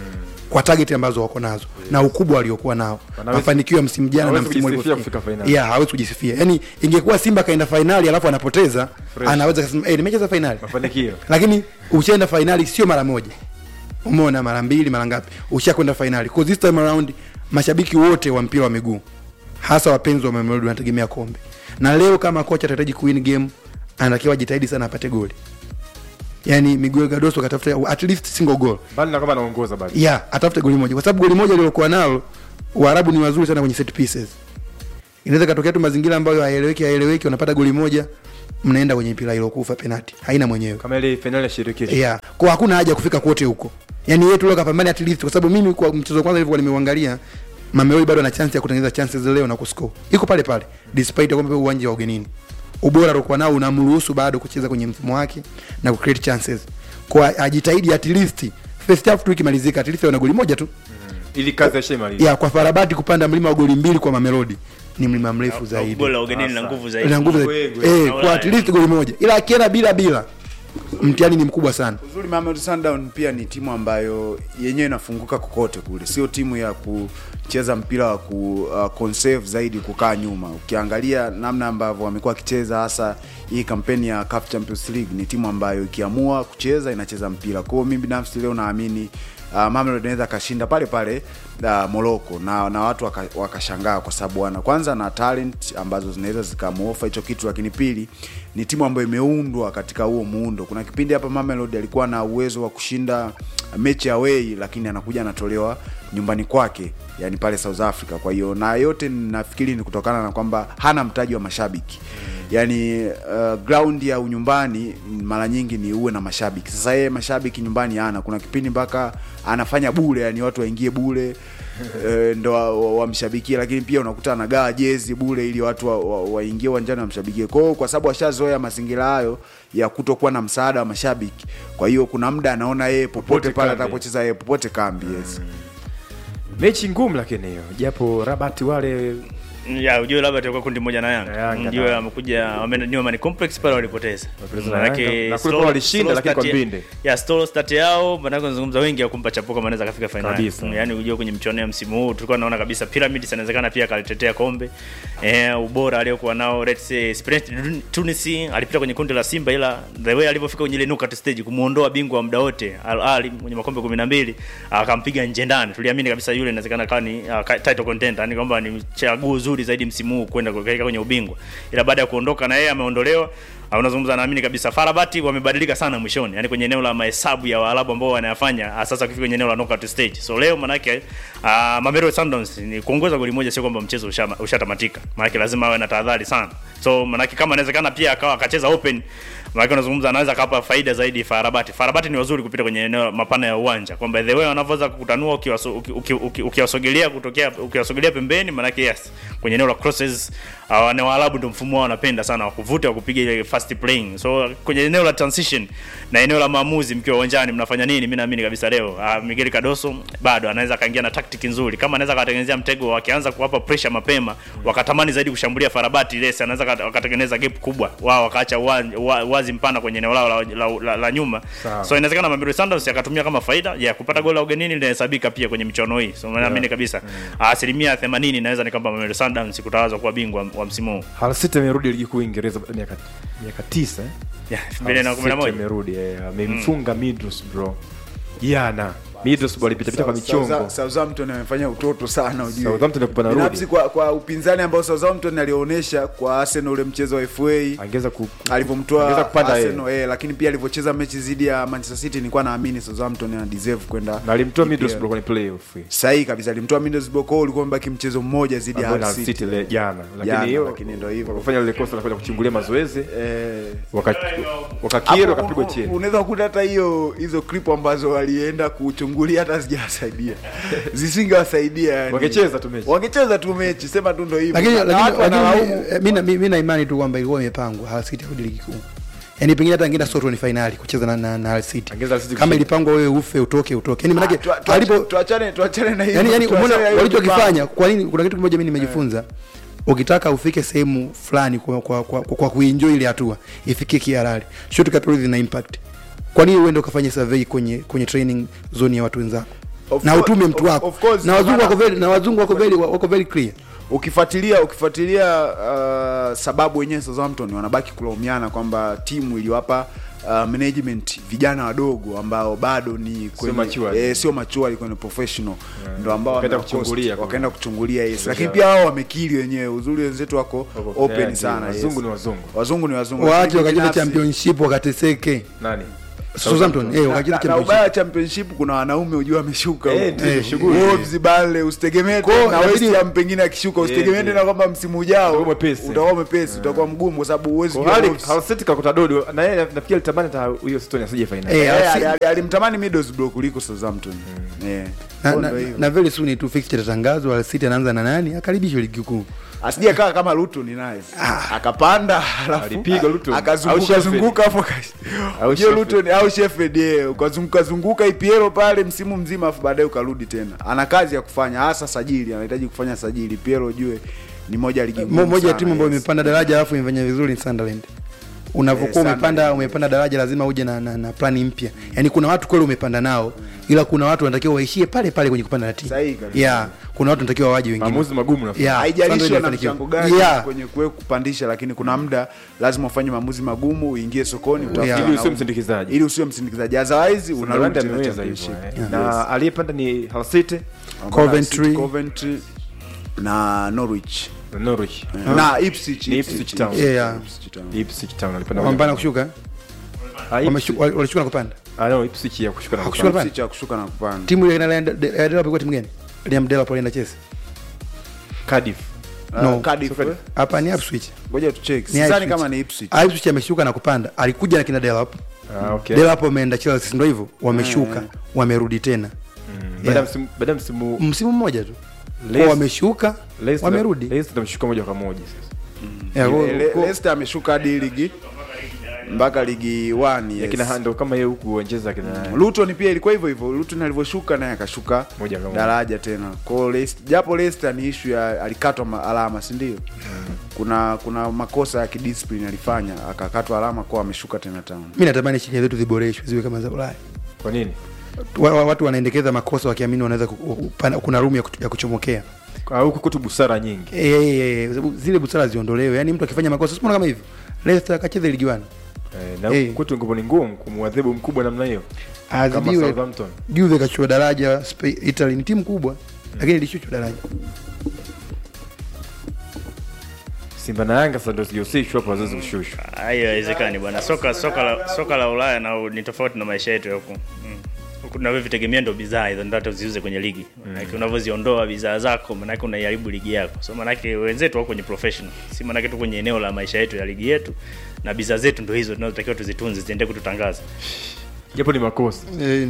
[SPEAKER 4] kwa target ambazo wako nazo na ukubwa waliokuwa nao
[SPEAKER 1] Wanaweza-
[SPEAKER 4] mafanikio ya msimu jana na
[SPEAKER 1] hawezi
[SPEAKER 4] msimu
[SPEAKER 1] kujisifia
[SPEAKER 4] uliopita.
[SPEAKER 1] kufika finali.
[SPEAKER 4] yeah hawezi kujisifia yani ingekuwa simba kaenda fainali alafu anapoteza
[SPEAKER 1] Fresh.
[SPEAKER 4] anaweza kusema eh nimecheza fainali
[SPEAKER 1] mafanikio
[SPEAKER 4] lakini ushaenda fainali sio mara moja umeona mara mbili mara ngapi ushakwenda fainali Because this time around mashabiki wote wa mpira wa miguu hasa wapenzi wa Mamelodi wanategemea kombe na leo kama kocha atahitaji kuwin game anatakiwa jitahidi sana apate goli yani Miguel Gadoso katafuta at least single goal
[SPEAKER 1] bali na kama anaongoza bali
[SPEAKER 4] yeah atafute goli moja kwa sababu goli moja lilokuwa nalo Waarabu ni wazuri sana kwenye set pieces inaweza katokea tu mazingira ambayo haeleweki haeleweki unapata goli moja mnaenda kwenye mpira ilokufa penalti haina mwenyewe
[SPEAKER 1] kama ile finali ya shirikisho
[SPEAKER 4] yeah. kwa hakuna haja ya kufika kote huko yani yetu leo kapambana at least kwa sababu mimi kwa mchezo wa kwanza nilivyokuwa nimeuangalia Mamelodi bado ana chance ya kutengeneza chances leo na kuscore iko pale pale despite ya kwamba uwanja wa ugenini ubora aliokuwa nao unamruhusu bado kucheza kwenye mfumo wake na ku create chances kwa ajitahidi at least first half tu ikimalizika at least awe na goli moja tu
[SPEAKER 1] ili kazi yaishamaliza
[SPEAKER 4] ya kwa Farabati kupanda mlima wa goli mbili kwa Mamelodi ni mlima mrefu zaidi
[SPEAKER 2] goli la ugenini na nguvu zaidi
[SPEAKER 4] ina nguvu zaidi
[SPEAKER 1] Kweli,
[SPEAKER 4] eh,
[SPEAKER 2] Naona
[SPEAKER 4] kwa at
[SPEAKER 2] ya-
[SPEAKER 4] least goli moja ila akienda bila bila mtihani ni mkubwa sana
[SPEAKER 3] uzuri Mamelodi Sundown pia ni timu ambayo yenyewe inafunguka kokote kule, sio timu ya kucheza mpira wa ku uh, conserve zaidi kukaa nyuma. Ukiangalia namna ambavyo wamekuwa wakicheza, hasa hii kampeni ya CAF Champions League, ni timu ambayo ikiamua kucheza inacheza mpira. Kwa hiyo mimi binafsi leo naamini uh, Mamelodi anaweza akashinda pale pale uh, Morocco na, na watu waka- wakashangaa kwa sababu wana kwanza na talent ambazo zinaweza zikamuofa hicho kitu, lakini pili ni timu ambayo imeundwa katika huo muundo. Kuna kipindi hapa Mamelodi alikuwa na uwezo wa kushinda mechi away, lakini anakuja anatolewa nyumbani kwake, yani pale South Africa. Kwa hiyo na yote nafikiri ni kutokana na kwamba hana mtaji wa mashabiki yani uh, ground ya unyumbani mara nyingi ni uwe na mashabiki. Sasa yeye mashabiki nyumbani hana. Kuna kipindi mpaka anafanya bure, yani watu waingie bure eh, ndo wa- wa- wamshabikie, lakini pia unakuta anagawa jezi bure ili watu waingie wa, wa waingie uwanjani wamshabikie. Kwa hiyo kwa sababu ashazoea mazingira hayo ya kutokuwa na msaada wa mashabiki, kwa hiyo kuna muda anaona yeye popote
[SPEAKER 1] Popote
[SPEAKER 3] pale
[SPEAKER 1] kambi.
[SPEAKER 3] atakapocheza yeye popote kambi. Yes.
[SPEAKER 1] mechi ngumu lakini hiyo japo rabati wale
[SPEAKER 2] ya ujue labda atakuwa kundi moja na
[SPEAKER 1] Na
[SPEAKER 2] Yanga
[SPEAKER 1] Yanga,
[SPEAKER 2] ndio
[SPEAKER 1] na-
[SPEAKER 2] wamekuja wamenyua Mani Complex pale walipoteza
[SPEAKER 1] Walipoteza na
[SPEAKER 2] Manake
[SPEAKER 1] Yanga. Na kule
[SPEAKER 2] slow-
[SPEAKER 1] kwa walishinda,
[SPEAKER 2] slow
[SPEAKER 1] lakini kwa
[SPEAKER 2] start ya-
[SPEAKER 1] mbinde.
[SPEAKER 2] ya slow start yao manake nazungumza wengi ya kumpa chapuko kama anaweza kafika finali
[SPEAKER 1] Kabisa.
[SPEAKER 2] yani ujue kwenye mchuano ya msimu huu tulikuwa naona kabisa Pyramids inawezekana pia akalitetea kombe eh, ubora aliokuwa nao let's say Esperance Tunis alipita kwenye kundi la Simba ila the way alivyofika kwenye ile knockout stage kumuondoa bingwa wa muda wote Al Ahly mwenye makombe 12 akampiga nje ndani tuliamini kabisa yule inawezekana kawa ni uh, title contender yani kwamba ni chaguo zuri zaidi msimu huu kwenda kuelekea kwenye ubingwa ila baada ya kuondoka na yeye ameondolewa Ah, unazungumza naamini kabisa Farabati wamebadilika sana mwishoni, yani kwenye eneo la mahesabu ya Waarabu ambao wanayafanya ah, sasa kufika kwenye eneo la knockout stage. So leo manake uh, Mamelodi Sundowns ni kuongoza goli moja, sio kwamba mchezo ushama- ushatamatika, manake lazima awe na tahadhari sana. So manake kama inawezekana pia akawa akacheza open Maana unazungumza anaweza akapa faida zaidi Farabati. Farabati ni wazuri kupita kwenye eneo mapana ya uwanja. Kwamba the way wanavyoweza kukutanua ukiwaso- uki- uki- uki- ukiwasogelea kutokea ukiwasogelea pembeni maana yes kwenye eneo la crosses uh, na Waarabu ndio mfumo wao wanapenda sana wa kuvuta wa kupiga ile fast playing. So kwenye eneo la transition na eneo la maamuzi mkiwa uwanjani mnafanya nini? Mimi naamini kabisa leo uh, Miguel Cardoso bado anaweza kaingia na tactic nzuri. Kama anaweza katengenezea mtego wakianza kuwapa pressure mapema wakatamani zaidi kushambulia Farabati ile anaweza kat- wakatengeneza gap kubwa. Wao wakaacha uwan- wa- wazi mpana kwenye eneo lao la, la, la, la nyuma.
[SPEAKER 1] Sawa.
[SPEAKER 2] So inawezekana Mamelodi Sundowns yakatumia kama faida ya kupata goli la ugenini linahesabika pia kwenye michuano hii. So naamini kabisa asilimia 80 inaweza ni kwamba Mamelodi Sundowns kutawazwa kuwa bingwa wa msimu huu.
[SPEAKER 1] Hull City amerudi ligi kuu Uingereza baada ya miaka miaka tisa eh?
[SPEAKER 2] Yeah,
[SPEAKER 1] Hull City
[SPEAKER 2] 2011.
[SPEAKER 1] amerudi eh, amemfunga Middlesbrough jana Middlesbrough walipita pita kwa michongo
[SPEAKER 3] South- Southampton amefanya utoto sana ujue.
[SPEAKER 1] Southampton akupa narudi.
[SPEAKER 3] Binafsi kwa, kwa upinzani ambao Southampton alionyesha kwa Arsenal ule mchezo wa FA
[SPEAKER 1] angeza ku angeza
[SPEAKER 3] alivyomtoa
[SPEAKER 1] kupanda yeye.
[SPEAKER 3] Arsenal eh, lakini pia alivyocheza mechi dhidi ya Manchester City nilikuwa naamini Southampton ana deserve kwenda
[SPEAKER 1] na alimtoa
[SPEAKER 3] EPL.
[SPEAKER 1] Middlesbrough kwenye playoff
[SPEAKER 3] sahihi kabisa alimtoa Middlesbrough kwa hiyo ulikuwa mbaki mchezo mmoja dhidi ya
[SPEAKER 1] ambao na
[SPEAKER 3] Hull
[SPEAKER 1] Hull
[SPEAKER 3] City
[SPEAKER 1] City le- jana
[SPEAKER 3] Jana,
[SPEAKER 1] lakini hiyo
[SPEAKER 3] lakini ndio hivyo.
[SPEAKER 1] wakafanya lile kosa la kwenda kuchungulia mazoezi
[SPEAKER 3] eh,
[SPEAKER 1] waka- wakakiri
[SPEAKER 3] hapo
[SPEAKER 1] wakapigwa
[SPEAKER 3] un-
[SPEAKER 1] chini
[SPEAKER 3] unaweza kukuta hata hiyo hizo clip ambazo walienda kuchungulia hata sijawasaidia zisingewasaidia yani.
[SPEAKER 1] Wangecheza tu mechi.
[SPEAKER 3] wangecheza tu mechi sema tu ndo hivyo
[SPEAKER 4] lakini
[SPEAKER 3] Na
[SPEAKER 4] lakini
[SPEAKER 3] watu wanalaumu
[SPEAKER 4] lakini mi na- mi mi na imani tu kwamba ilikuwa imepangwa Hull City arudi ligi kuu yaani pengine hata angeenda Soto ni finali kucheza na, na, na Hull City
[SPEAKER 1] Angeza Hull City
[SPEAKER 4] kama
[SPEAKER 1] kushinda.
[SPEAKER 4] ilipangwa wewe ufe utoke utoke yaani
[SPEAKER 3] Ah,
[SPEAKER 4] manake
[SPEAKER 3] tua- tua-
[SPEAKER 4] alipo
[SPEAKER 3] tuachane tuachane na hiyo
[SPEAKER 4] yani yani
[SPEAKER 3] tuachane
[SPEAKER 4] umeona
[SPEAKER 3] na hiyo
[SPEAKER 4] walichokifanya kwa nini kuna kitu kimoja mimi nimejifunza ukitaka ufike sehemu fulani kwa kwa, kwa, kwa, kwa kuenjoy ile hatua ifikie kihalali shortcut always ina impact kwa nini uende ukafanya survey kwenye kwenye training zone ya watu wenzako
[SPEAKER 3] Of
[SPEAKER 4] na
[SPEAKER 3] course-
[SPEAKER 4] utume mtu
[SPEAKER 3] of-
[SPEAKER 4] wako
[SPEAKER 3] of course,
[SPEAKER 4] na wazungu
[SPEAKER 3] maana-
[SPEAKER 4] wako very na wazungu wako very wako very clear
[SPEAKER 3] ukifuatilia ukifuatilia uh, sababu wenyewe Southampton wanabaki kulaumiana kwamba timu iliwapa uh, management vijana wadogo ambao bado ni kwenye-
[SPEAKER 1] matured.
[SPEAKER 3] eh, sio mature kwenye professional ndo ambao
[SPEAKER 1] Wakaenda
[SPEAKER 3] wamewakost-
[SPEAKER 1] kuchungulia kwa-
[SPEAKER 3] wakaenda kuchungulia yes lakini pia wao wamekiri wenyewe uzuri wenzetu wako
[SPEAKER 1] Wako-
[SPEAKER 3] open
[SPEAKER 1] yeah,
[SPEAKER 3] sana
[SPEAKER 1] ndio, wazungu
[SPEAKER 3] yes.
[SPEAKER 1] ni wazungu.
[SPEAKER 3] wazungu ni wazungu
[SPEAKER 4] waache
[SPEAKER 3] Lakini
[SPEAKER 4] wakacheza
[SPEAKER 3] binafsi-
[SPEAKER 4] championship wakateseke
[SPEAKER 1] nani
[SPEAKER 4] Southampton eh
[SPEAKER 3] na,
[SPEAKER 4] wakacheza
[SPEAKER 3] na, na ubaya wa
[SPEAKER 4] championship
[SPEAKER 3] championship kuna wanaume ujua wameshuka
[SPEAKER 1] Eh,
[SPEAKER 3] huko.
[SPEAKER 1] ndio, shughuli.
[SPEAKER 3] Wolves Burnley usitegemee
[SPEAKER 4] Kwa-
[SPEAKER 3] tena na
[SPEAKER 4] inabidi-
[SPEAKER 3] West Ham pengine akishuka usitegemee
[SPEAKER 1] ndio.
[SPEAKER 3] tena kwamba msimu ujao
[SPEAKER 1] Utakuwa mwepesi.
[SPEAKER 3] utakuwa mwepesi utakuwa mgumu kwa sababu huwezi
[SPEAKER 1] Kwa
[SPEAKER 3] jua
[SPEAKER 1] hali
[SPEAKER 3] Wolves.
[SPEAKER 1] Hull City kakuta dodo na yeye nafikiri alitamani hata huyo Stone asije finali.
[SPEAKER 4] Eh,
[SPEAKER 3] Eh,
[SPEAKER 4] Arsenal-
[SPEAKER 3] ali- ali- alimtamani Middlesbrough kuliko Southampton Eh.
[SPEAKER 4] na,
[SPEAKER 3] Kwa
[SPEAKER 4] na,
[SPEAKER 3] ndo hivyo.
[SPEAKER 4] na very soon tu fixture tatangazwa Al City anaanza na nani akaribishwe ligi kuu
[SPEAKER 3] asije kaa kama Luton naye akapanda alafu
[SPEAKER 1] Alipiga Luton. Au
[SPEAKER 3] akazunguka
[SPEAKER 1] Sheffield.
[SPEAKER 3] zunguka hapo ka-
[SPEAKER 1] Au
[SPEAKER 3] Ujue
[SPEAKER 1] Sheffield.
[SPEAKER 3] Luton au Sheffield yeah. ukazunguka zunguka IPL pale msimu mzima afu baadaye ukarudi tena ana kazi ya kufanya hasa sajili anahitaji kufanya sajili IPL ujue ni moja ya ligi
[SPEAKER 4] Mo-
[SPEAKER 3] ngumu
[SPEAKER 4] moja ya
[SPEAKER 3] sana,
[SPEAKER 4] timu ambayo
[SPEAKER 3] yes.
[SPEAKER 4] imepanda daraja alafu imefanya vizuri ni Sunderland unavyokuwa
[SPEAKER 3] Eh,
[SPEAKER 4] umepanda
[SPEAKER 3] Sunderland,
[SPEAKER 4] umepanda daraja lazima uje na, na, na plani mpya yaani kuna watu kweli umepanda nao ila kuna watu wanatakiwa waishie pale pale kwenye kupanda na timu
[SPEAKER 3] Sahihi kabisa.
[SPEAKER 4] yeah kuna watu wanatakiwa waje wengine
[SPEAKER 1] Maamuzi magumu nafikiri.
[SPEAKER 4] Yeah,
[SPEAKER 3] haijalishi
[SPEAKER 4] Sunderland
[SPEAKER 3] wana
[SPEAKER 4] imefanikiwa.
[SPEAKER 3] mchango gani
[SPEAKER 4] Yeah.
[SPEAKER 3] kwenye kuwe kupandisha lakini kuna muda lazima ufanye maamuzi magumu uingie sokoni utafute
[SPEAKER 4] Yeah.
[SPEAKER 1] Ili usiwe
[SPEAKER 3] wanaume.
[SPEAKER 1] msindikizaji.
[SPEAKER 3] ili usiwe msindikizaji otherwise unarudi
[SPEAKER 1] Sunderland
[SPEAKER 3] tena
[SPEAKER 1] ameweza hivyo.
[SPEAKER 3] championship
[SPEAKER 1] eh. Na aliyepanda ni Hull City
[SPEAKER 4] Coventry.
[SPEAKER 3] Coventry na Norwich
[SPEAKER 1] na Norwich.
[SPEAKER 3] na Ipswich
[SPEAKER 1] Ni Ipswich Town.
[SPEAKER 4] Yeah, yeah.
[SPEAKER 3] Ipswich Town.
[SPEAKER 1] Ipswich Town alipanda.
[SPEAKER 4] wamepanda kushuka
[SPEAKER 1] Ah, Ipswich.
[SPEAKER 4] Wameshu- wal- walishuka na kupanda
[SPEAKER 1] Ah, no, Ipswich ya kushuka na
[SPEAKER 4] Hakushuka
[SPEAKER 1] kupanda.
[SPEAKER 3] Ipswich ya kushuka na kupanda
[SPEAKER 4] timu ile inaenda Delap ilikuwa timu gani Liam Delap alienda Chelsea
[SPEAKER 1] Cardiff.
[SPEAKER 3] Ah,
[SPEAKER 4] No.
[SPEAKER 3] Cardiff,
[SPEAKER 1] Soka-
[SPEAKER 3] eh?
[SPEAKER 4] hapa ni Ipswich
[SPEAKER 3] ngoja tucheck
[SPEAKER 4] Ni
[SPEAKER 3] sidhani
[SPEAKER 4] Ipswich.
[SPEAKER 3] kama ni Ipswich
[SPEAKER 4] Ah, Ipswich ameshuka na kupanda alikuja na kina Delap
[SPEAKER 1] Ah, okay.
[SPEAKER 4] Delap wameenda Chelsea ndio hivyo wameshuka wamerudi tena
[SPEAKER 1] Baada ya
[SPEAKER 4] Yeah.
[SPEAKER 1] msimu baada ya msimu
[SPEAKER 4] msimu mmoja tu
[SPEAKER 1] Leicester-
[SPEAKER 4] Kwa wameshuka
[SPEAKER 1] Leicester-
[SPEAKER 4] wamerudi
[SPEAKER 1] Leicester ameshuka moja kwa moja sasa.
[SPEAKER 4] Yeah, kwa-
[SPEAKER 3] Le- Le-
[SPEAKER 4] kwa-
[SPEAKER 3] Leicester ameshuka hadi ligi mpaka ligi 1
[SPEAKER 1] Ya kina Hando kama yeye huku uonjeza kina
[SPEAKER 3] Luton pia ilikuwa hivyo hivyo. Luton alivyoshuka naye akashuka
[SPEAKER 1] Moja kwa moja.
[SPEAKER 3] daraja tena. Kwa hiyo Leicester- japo Leicester ni issue ya alikatwa ma- alama, si ndio? Kuna kuna makosa ya kidiscipline alifanya akakatwa alama kwa ameshuka tena town.
[SPEAKER 4] mi natamani sheria zetu ziboreshwe ziwe kama za Ulaya
[SPEAKER 1] Kwa nini?
[SPEAKER 4] wa, wa, watu wanaendekeza makosa wakiamini wanaweza ku- ku- pana- kuna room ya, kuch- ya kuchomokea
[SPEAKER 1] Ah, huku kwetu busara nyingi.
[SPEAKER 4] Eh, eh, eh, kwa sababu zile busara ziondolewe yaani mtu akifanya makosa simona kama hivyo Leicester akacheze ligi wani
[SPEAKER 1] Eh, na
[SPEAKER 4] Eh.
[SPEAKER 1] huku kwetu ngoma ni ngumu kumwadhibu mkubwa namna hiyo. Kama
[SPEAKER 4] adhibiwe
[SPEAKER 1] Southampton.
[SPEAKER 4] Juve kachukua daraja Spa- Italy ni timu kubwa lakini ilishushwa daraja
[SPEAKER 1] Simba na Yanga sasa ndio sijahusishwa hapo wazazi kushushwa.
[SPEAKER 2] Hayo haiwezekani bwana. Soka soka la soka la Ulaya na ni tofauti na maisha yetu ya huku. Mm. Huku tunavyotegemea ndio bidhaa hizo ndio hata uziuze kwenye ligi. Maana unavyoziondoa bidhaa zako maana unaiharibu ligi yako. So maana wenzetu wako kwenye professional. Si maana tu kwenye eneo la maisha yetu ya ligi yetu na bidhaa zetu ndio hizo tunazotakiwa tuzitunze ziende kututangaza.
[SPEAKER 1] Japo ni makosa.
[SPEAKER 4] Eh,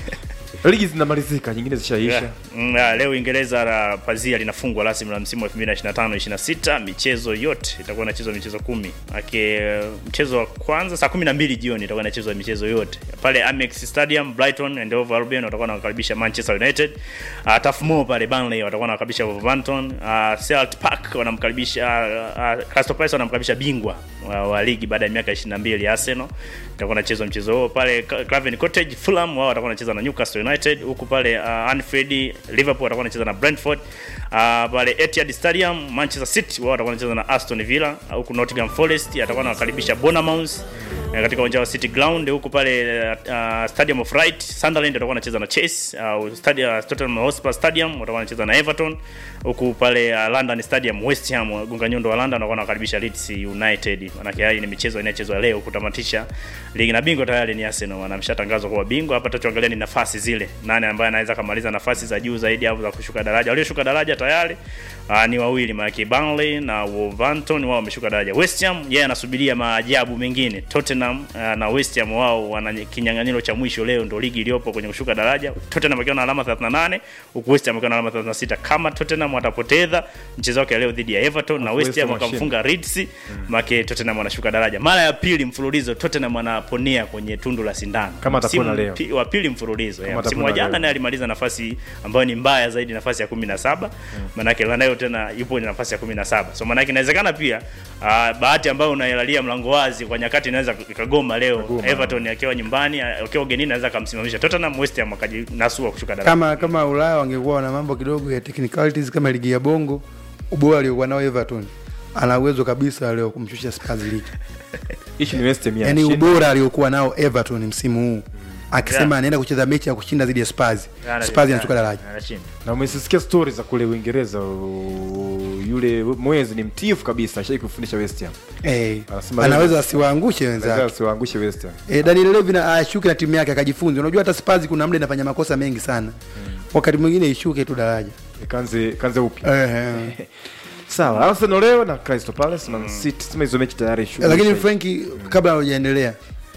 [SPEAKER 1] Ligi zinamalizika, nyingine zishaisha.
[SPEAKER 2] Yeah. Mm, ah, leo Uingereza la pazia linafungwa rasmi la msimu wa 2025 26. Michezo yote itakuwa inachezwa michezo kumi. Ake mchezo wa kwanza saa 12 jioni itakuwa inachezwa michezo yote pale Amex Stadium. Brighton and Hove Albion watakuwa wanakaribisha Manchester United. Uh, Turf Moor pale Burnley watakuwa wanakaribisha Wolverhampton. Uh, Selhurst Park wanamkaribisha uh, uh, Crystal Palace wanamkaribisha bingwa wa, wa ligi baada ya miaka 22 Arsenal. Itakuwa inachezwa mchezo huo pale Craven Cottage. Fulham wao watakuwa wanacheza na Newcastle United huku pale uh, Anfield Liverpool watakuwa wanacheza na Brentford. Uh, pale Etihad Stadium Manchester City wao watakuwa wanacheza na Aston Villa huku Nottingham Forest atakuwa anawakaribisha Bournemouth eh, katika uwanja wa City Ground huku pale uh, Stadium of Light Sunderland watakuwa wanacheza na Chelsea au Stadium Tottenham Hotspur Stadium watakuwa wanacheza na Everton huku pale uh, London Stadium West Ham gonga nyundo wa London watakuwa wanakaribisha Leeds United. Maana hii ni michezo inayochezwa leo kutamatisha ligi na bingwa tayari ni Arsenal wanamshatangazwa kuwa bingwa. Hapa tutaangalia ni nafasi zile, nani ambaye anaweza kamaliza nafasi za juu zaidi au za kushuka daraja. Walioshuka daraja tayari uh, ni wawili, maana Burnley na Wolverhampton wao wameshuka daraja. West Ham yeye anasubiria maajabu mengine. Tottenham uh, na West Ham wao wana kinyang'anyiro cha mwisho leo, ndio ligi iliyopo kwenye kushuka daraja. Tottenham akiwa na alama 38 huku West Ham akiwa na alama 36. Kama Tottenham watapoteza mchezo wake leo dhidi ya Everton na West
[SPEAKER 1] West
[SPEAKER 2] Ham
[SPEAKER 1] Ham
[SPEAKER 2] wakamfunga Leeds, mm. maana Tottenham wanashuka daraja mara ya pili mfululizo. Tottenham anaponea kwenye tundu la sindano
[SPEAKER 1] Kama atapona
[SPEAKER 2] Msimu
[SPEAKER 1] leo.
[SPEAKER 2] pi- wa pili mfululizo.
[SPEAKER 1] Kama
[SPEAKER 2] Yeah. Msimu
[SPEAKER 1] atapona
[SPEAKER 2] wa jana
[SPEAKER 1] leo.
[SPEAKER 2] naye alimaliza nafasi ambayo ni mbaya zaidi, nafasi ya 17 maanake mm. nayo tena yupo kwenye nafasi ya 17 so maanake inawezekana pia uh, bahati ambayo unailalia mlango wazi kwa nyakati inaweza ikagoma leo
[SPEAKER 1] Ikagoma.
[SPEAKER 2] Everton akiwa nyumbani akiwa ugenini anaweza akamsimamisha Tottenham West Ham akajinasua kushuka daraja
[SPEAKER 4] kama kama Ulaya wangekuwa na mambo kidogo ya technicalities kama ligi ya Bongo, ubora aliokuwa nao Everton ana uwezo kabisa leo kumshusha Spurs ligi.
[SPEAKER 1] Issue ni West Ham ya
[SPEAKER 4] Yaani
[SPEAKER 1] shinda.
[SPEAKER 4] ubora aliokuwa nao Everton msimu huu akisema
[SPEAKER 2] Yeah.
[SPEAKER 4] anaenda kucheza mechi ya kushinda dhidi ya Spurs,
[SPEAKER 2] Ana-
[SPEAKER 4] Spurs inashuka
[SPEAKER 2] ana-
[SPEAKER 4] daraja.
[SPEAKER 2] anashinda.
[SPEAKER 1] na umesisikia stori za kule Uingereza u- yule mwezi ni mtifu kabisa ashai kufundisha West Ham
[SPEAKER 4] Eh,
[SPEAKER 1] Anasema
[SPEAKER 4] anaweza
[SPEAKER 1] leo-
[SPEAKER 4] asiwaangushe
[SPEAKER 1] Lazima
[SPEAKER 4] wenzake.
[SPEAKER 1] asiwaangushe West Ham
[SPEAKER 4] E, Daniel Levy na ashuke na timu yake akajifunze. Unajua hata Spurs kuna muda inafanya makosa mengi sana. Wakati mwingine ishuke tu daraja.
[SPEAKER 1] kanze kanze upya
[SPEAKER 4] Eh,
[SPEAKER 1] sawa Arsenal leo na Crystal Palace Man City sema hizo mechi tayari
[SPEAKER 4] eh. Lakini
[SPEAKER 1] shughuli
[SPEAKER 4] Franki kabla hujaendelea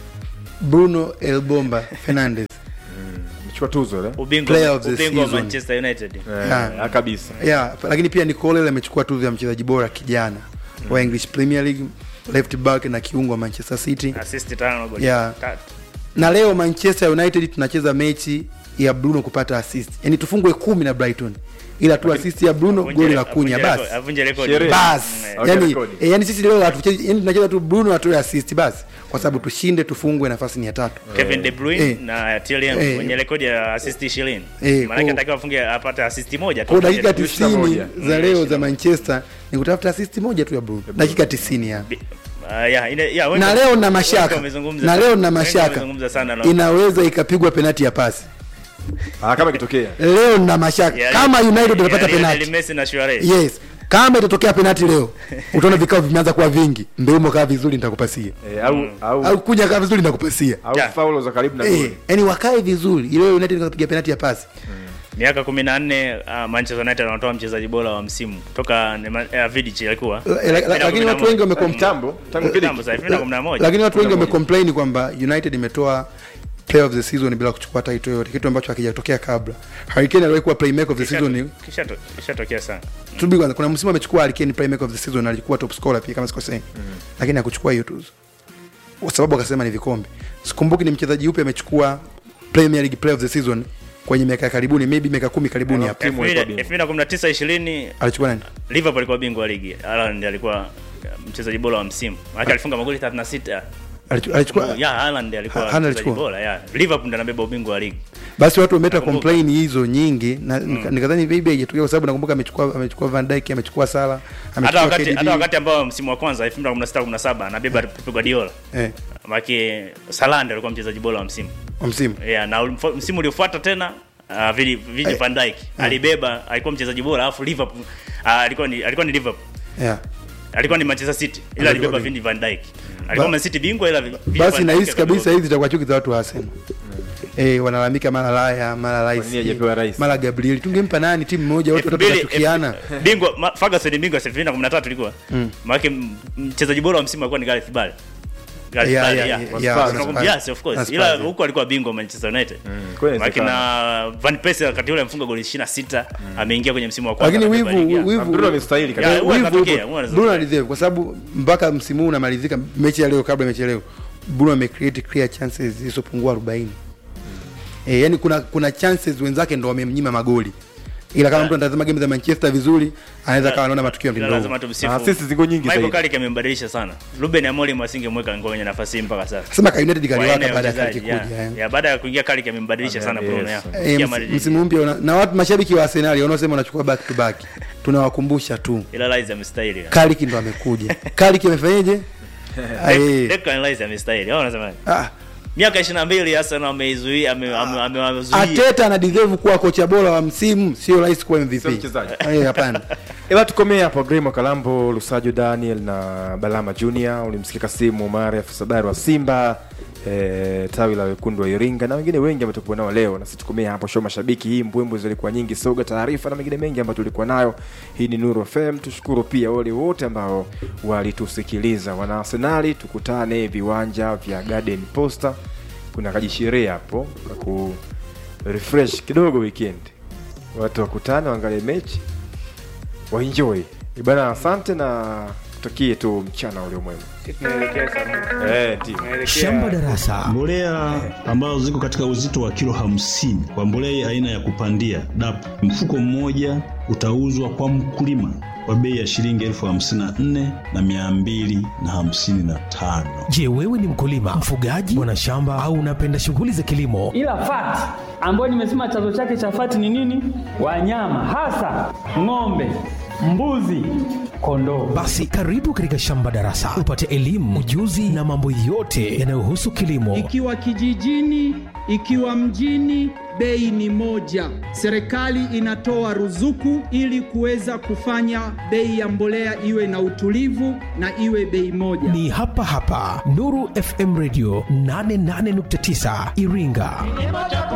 [SPEAKER 4] Bruno El Bomba Fernandes.
[SPEAKER 1] mchukua tuzo ile
[SPEAKER 2] ubingwa
[SPEAKER 4] Player of the
[SPEAKER 2] ubingwa wa
[SPEAKER 4] season.
[SPEAKER 2] Manchester United
[SPEAKER 1] eh
[SPEAKER 4] Yeah.
[SPEAKER 1] kabisa
[SPEAKER 4] Yeah, lakini pia Nicole amechukua tuzo ya mchezaji bora kijana wa English Premier League, left back na kiungo wa Manchester City.
[SPEAKER 2] assist tano goli
[SPEAKER 4] Yeah.
[SPEAKER 2] tatu
[SPEAKER 4] Na leo Manchester United tunacheza mechi ya Bruno kupata assist. Yaani tufungwe kumi na Brighton. Ila tu assist ya Bruno
[SPEAKER 2] Avunje-
[SPEAKER 4] goli la kunya
[SPEAKER 2] avunje
[SPEAKER 4] basi.
[SPEAKER 2] rekodi- avunje rekodi
[SPEAKER 1] Sherehe.
[SPEAKER 4] bas
[SPEAKER 2] Mm,
[SPEAKER 1] Okay,
[SPEAKER 4] yani,
[SPEAKER 1] rekodi.
[SPEAKER 4] e, yani sisi leo hatuchezi yani tunacheza tu Bruno atoe assist basi kwa sababu tushinde tufungwe nafasi ni ya tatu
[SPEAKER 2] Kevin De Bruyne
[SPEAKER 4] Eh.
[SPEAKER 2] na TLM
[SPEAKER 4] Eh.
[SPEAKER 2] wenye rekodi ya assist 20
[SPEAKER 4] Eh,
[SPEAKER 2] maana
[SPEAKER 4] kwa-
[SPEAKER 2] anatakiwa afunge apate assist moja tu
[SPEAKER 4] kwa dakika
[SPEAKER 2] Kevin De Bruyne.
[SPEAKER 4] tisini
[SPEAKER 1] moja.
[SPEAKER 4] za leo za Manchester ni kutafuta assist moja tu ya Bruno dakika tisini ya
[SPEAKER 2] Bi- ah, yeah, ine- yeah, wengi-
[SPEAKER 4] na leo na
[SPEAKER 2] wengi
[SPEAKER 4] mashaka
[SPEAKER 2] wamezungumza
[SPEAKER 4] na
[SPEAKER 2] sana.
[SPEAKER 4] leo na
[SPEAKER 2] Wengi
[SPEAKER 4] mashaka
[SPEAKER 2] wamezungumza sana na-
[SPEAKER 4] inaweza ikapigwa penati ya pasi
[SPEAKER 1] ah kama ikitokea
[SPEAKER 4] leo na mashaka
[SPEAKER 2] Yeah,
[SPEAKER 4] kama
[SPEAKER 2] yeah,
[SPEAKER 4] United
[SPEAKER 2] yeah,
[SPEAKER 4] watapata
[SPEAKER 2] Lionel
[SPEAKER 4] penati
[SPEAKER 2] Messi na Suarez.
[SPEAKER 4] yes kama itatokea penati leo utaona vikao vimeanza kuwa vingi mbeumo kaa vizuri nitakupasia
[SPEAKER 1] eh, au au
[SPEAKER 4] au kuja kaa vizuri nitakupasia
[SPEAKER 1] au
[SPEAKER 2] Yeah.
[SPEAKER 1] faulo za karibu na
[SPEAKER 4] Eh,
[SPEAKER 1] goli
[SPEAKER 4] yani wakae vizuri ile United ikapiga penati ya pasi
[SPEAKER 2] miaka kumi na nne uh, Manchester United wanatoa mchezaji bora wa msimu toka uh, Vidic alikuwa
[SPEAKER 4] La- la- la- lakini watu wengi wamecom-
[SPEAKER 1] Kitambo, tangu Vidic.
[SPEAKER 2] Kitambo sasa 2011
[SPEAKER 4] lakini watu wengi wamecomplain kwamba United imetoa player of the season bila kuchukua title yote kitu ambacho hakijatokea kabla Harry Kane aliwahi kuwa playmaker of the season
[SPEAKER 2] kisha kishatokea sana
[SPEAKER 4] tubi kwanza kuna msimu amechukua Harry Kane playmaker of the season alikuwa top scorer pia kama sikosei lakini hakuchukua hiyo tuzo kwa sababu akasema ni vikombe sikumbuki ni mchezaji yupi amechukua Premier League player of the season kwenye miaka ya karibuni maybe miaka kumi karibuni hapo
[SPEAKER 1] Timu ilikuwa bingwa.
[SPEAKER 2] 2019 20
[SPEAKER 4] alichukua nani
[SPEAKER 2] Liverpool alikuwa bingwa wa ligi Haaland alikuwa uh, mchezaji bora wa msimu maana alifunga magoli 36
[SPEAKER 4] Alichu- alichukua
[SPEAKER 2] ya Haaland alikuwa
[SPEAKER 4] Haaland
[SPEAKER 2] mchezaji
[SPEAKER 4] alichukua.
[SPEAKER 2] bora ya Liverpool ndiye anabeba ubingwa wa ligi
[SPEAKER 4] basi watu wameleta
[SPEAKER 2] Nakumbuka.
[SPEAKER 4] complain hizo nyingi na nika- nikadhani maybe haijatokea kwa sababu nakumbuka amechukua amechukua Van Dijk amechukua Salah
[SPEAKER 2] hata
[SPEAKER 4] amechukua
[SPEAKER 2] wakati
[SPEAKER 4] KDB
[SPEAKER 2] hata wakati ambao msimu wa kwanza 2016 17 anabeba Pep Guardiola
[SPEAKER 4] eh
[SPEAKER 2] maana Salah ndiye alikuwa mchezaji bora wa msimu
[SPEAKER 4] wa msimu
[SPEAKER 2] yeah, na ulimfu- msimu uliofuata tena uh, Vili Vili Van Dijk alibeba alikuwa mchezaji bora alafu Liverpool uh, alikuwa ni alikuwa ni Liverpool
[SPEAKER 4] yeah
[SPEAKER 2] alikuwa ni Manchester City ila
[SPEAKER 4] Alikuwa
[SPEAKER 2] alibeba
[SPEAKER 4] bingwa.
[SPEAKER 2] Vini Van Dijk alikuwa
[SPEAKER 4] Ba-
[SPEAKER 2] Man City bingwa ila Vini Van
[SPEAKER 4] basi
[SPEAKER 2] Dijk
[SPEAKER 4] nahisi
[SPEAKER 2] akabeba
[SPEAKER 4] kabisa hizi zitakuwa chuki za watu wa Arsenal eh wanalalamika mara Raya mara
[SPEAKER 1] nini
[SPEAKER 4] Rice
[SPEAKER 1] hajapewa Rice?
[SPEAKER 4] mara Gabriel tungempa nani timu moja watu
[SPEAKER 2] elfu
[SPEAKER 4] watatu
[SPEAKER 2] mbili-
[SPEAKER 4] watachukiana
[SPEAKER 2] elfu- bingwa ma- Ferguson ni bingwa 2013 ilikuwa maana mchezaji bora wa msimu alikuwa ni Gareth Bale Gareth
[SPEAKER 4] Yeah,
[SPEAKER 2] Bale,
[SPEAKER 4] yeah,
[SPEAKER 2] yeah.
[SPEAKER 4] yeah,
[SPEAKER 1] Was
[SPEAKER 4] yeah,
[SPEAKER 1] Spurs.
[SPEAKER 4] was
[SPEAKER 2] Tunakumbuka-
[SPEAKER 4] Spurs.
[SPEAKER 2] yes of course
[SPEAKER 4] Was
[SPEAKER 2] ila
[SPEAKER 4] Spurs, yeah.
[SPEAKER 2] huko alikuwa bingwa Manchester United
[SPEAKER 1] kweli
[SPEAKER 2] Maana
[SPEAKER 1] inawezekana.
[SPEAKER 2] na Van Persie wakati ule amefunga goli 26 ameingia kwenye msimu wa kwanza
[SPEAKER 4] lakini
[SPEAKER 2] akabeba
[SPEAKER 4] wivu
[SPEAKER 2] ligi, yeah.
[SPEAKER 4] wivu
[SPEAKER 1] Bruno amestahili kabisa.
[SPEAKER 2] Yeah, huwa
[SPEAKER 4] wivu
[SPEAKER 2] inatokea,
[SPEAKER 4] upo.
[SPEAKER 2] huwa inatokea.
[SPEAKER 4] Bruno alideserve kwa sababu mpaka msimu huu unamalizika mechi ya leo kabla ya mechi ya leo Bruno amecreate clear chances zisizopungua 40 eh yani kuna kuna chances wenzake ndo wamemnyima magoli ila kama mtu anatazama game za Manchester vizuri anaweza kawa anaona matukio ya
[SPEAKER 2] Ila
[SPEAKER 4] mtindo
[SPEAKER 2] lazima tumsifu.
[SPEAKER 1] Ah, sisi ziko nyingi
[SPEAKER 2] Michael
[SPEAKER 1] zaidi.
[SPEAKER 2] Carrick amembadilisha sana. Ruben Amorim asingemweka kwenye nafasi hii mpaka sasa.
[SPEAKER 4] sema ka United
[SPEAKER 2] Kwa aina
[SPEAKER 4] kaliwaka
[SPEAKER 2] ya
[SPEAKER 4] baada ya
[SPEAKER 2] wachezaji,
[SPEAKER 4] Carrick kuja
[SPEAKER 2] yeah.
[SPEAKER 4] eh.
[SPEAKER 2] Yeah, baada ya kuingia Carrick amembadilisha sana
[SPEAKER 1] Yes.
[SPEAKER 2] Bruno. yeah.
[SPEAKER 4] Eh,
[SPEAKER 2] Kufikia
[SPEAKER 4] ms-
[SPEAKER 2] Madrid.
[SPEAKER 4] msimu mpya una- na watu mashabiki wa Arsenal wanaosema wanachukua back to back tunawakumbusha tu
[SPEAKER 2] Ila Rice amestahili. yeah.
[SPEAKER 4] Carrick ndo amekuja Carrick amefanyaje
[SPEAKER 2] Dec-
[SPEAKER 4] Eh,
[SPEAKER 2] Declan Rice amestahili. Au unasema?
[SPEAKER 4] ah,
[SPEAKER 2] Miaka 22 Arsenal ameizuia ame- ame- amewazuia.
[SPEAKER 4] Ateta ana deserve kuwa kocha bora wa msimu sio rais kuwa MVP
[SPEAKER 1] Sio mchezaji.
[SPEAKER 4] Eh, hapana
[SPEAKER 1] Ila tukomee hapo Grimo Kalambo, Lusajo Daniel na Balama Junior, ulimsikia Kasimu Umar afisa habari wa Simba e, tawi la wekundu wa Iringa na wengine wengi ambao tulikuwa nao leo, na sisi tukomee hapo. Show mashabiki, hii mbwembwe zilikuwa nyingi, soga taarifa na mengine mengi ambayo tulikuwa nayo. Hii ni Nuru FM. Tushukuru pia wale wote ambao walitusikiliza. Wana Arsenali, tukutane viwanja vya Garden Posta, kuna kajisherehe hapo kwa ku refresh kidogo weekend, watu wakutane waangalie mechi waenjoy bana. Asante na tutakie tu mchana ulio mwema. Eh, ndio.
[SPEAKER 5] Shamba Darasa.
[SPEAKER 6] Mbolea ambazo ziko katika uzito wa kilo hamsini kwa mbolea aina ya kupandia DAP, mfuko mmoja
[SPEAKER 5] utauzwa kwa mkulima kwa bei ya shilingi elfu hamsini na nne na mia mbili na hamsini na tano.
[SPEAKER 6] Je, wewe ni mkulima, mfugaji, mwanashamba au unapenda shughuli za kilimo?
[SPEAKER 7] ila fati ambayo nimesema chanzo chake cha fati ni nini? Wanyama hasa ng'ombe, mbuzi, kondoo.
[SPEAKER 6] Basi karibu katika Shamba Darasa upate elimu, ujuzi na mambo yote yanayohusu kilimo.
[SPEAKER 8] Ikiwa kijijini, ikiwa mjini, bei ni moja. Serikali inatoa ruzuku ili kuweza kufanya bei ya mbolea iwe na utulivu na iwe bei moja.
[SPEAKER 6] Ni hapa hapa Nuru FM Radio 88.9 Iringa.